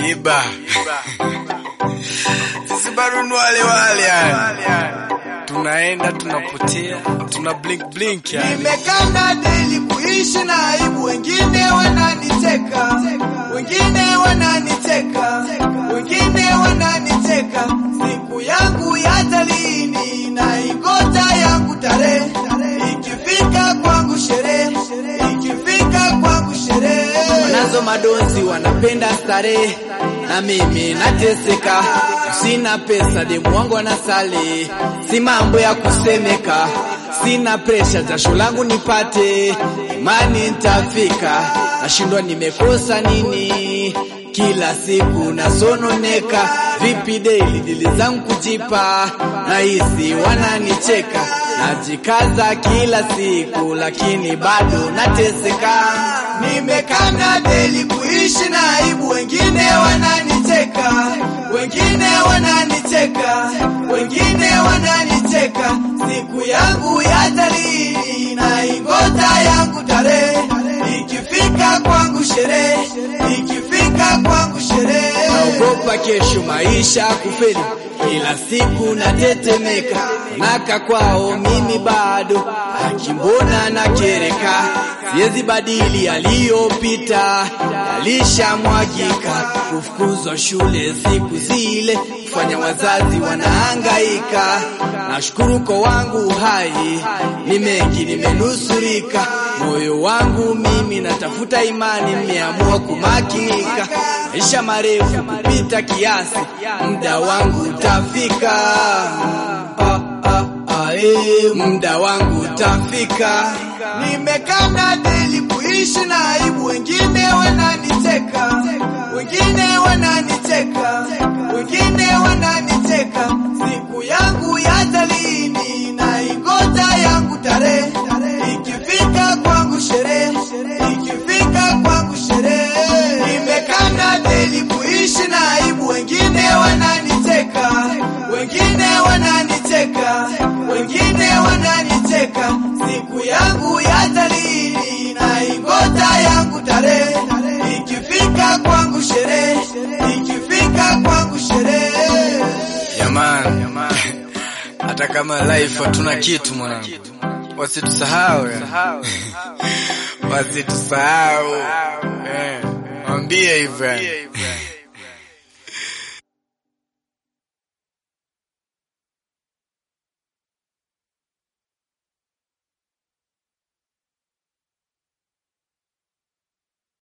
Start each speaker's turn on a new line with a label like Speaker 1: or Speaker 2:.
Speaker 1: Iba. Sisi bado ni wale wale yani. Tunaenda tunapotea, tuna blink blink yani.
Speaker 2: Nimekana deli kuishi na aibu, wengine wananiteka, wengine wananiteka, wengine wananiteka. Siku yangu ya talini na ingota yangu tarehe, ikifika kwangu sherehe, ikifika kwangu sherehe. Wanazo madonzi wanapenda starehe, na mimi nateseka, sina pesa, demu wangu anasali, si mambo ya kusemeka sina presha, jasho langu nipate, imani nitafika, nashindwa nimekosa nini? Kila siku nasononeka, vipi daily dili zangu kujipa, nahisi wananicheka, najikaza kila siku, lakini bado nateseka. Nimekana deli kuishi na aibu, wengine wananiteka, wengine wananiteka, wengine wananiteka. Siku yangu ya talii na ingota yangu tarehe, ikifika kwangu sherehe, ikifika kwangu sherehe. Naogopa kesho maisha kufeli, kila siku natetemeka, naka kwao mimi bado akimbona na kereka, siwezi badili yaliyopita, yalishamwagika, kufukuzwa shule siku zile, kufanya wazazi wanahangaika. Nashukuru kwa wangu hai, ni mengi nimenusurika, moyo wangu mimi natafuta imani, nimeamua kumakinika, maisha marefu kupita kiasi, muda wangu utafika. Ah, ah, ah, eh, muda wangu utafika. Nimekana deli kuishi na aibu, wengine wananiteka, wengine wananiteka, wengine wananiteka. Siku yangu ya talini na ingota yangu tarehe, ikifika kwangu sherehe, ikifika kwangu sherehe. Nimekana deli kuishi na aibu, wengine wananiteka, wengine wananiteka, wengine wananiteka. Siku yangu ya talini na ingota yangu tarehe, ikifika kwangu sherehe, ikifika kwangu sherehe.
Speaker 1: Jamani, hata kama life hatuna kitu mwanangu, wasitusahau yani. wasitusahau eh, mwambie hivyo yani.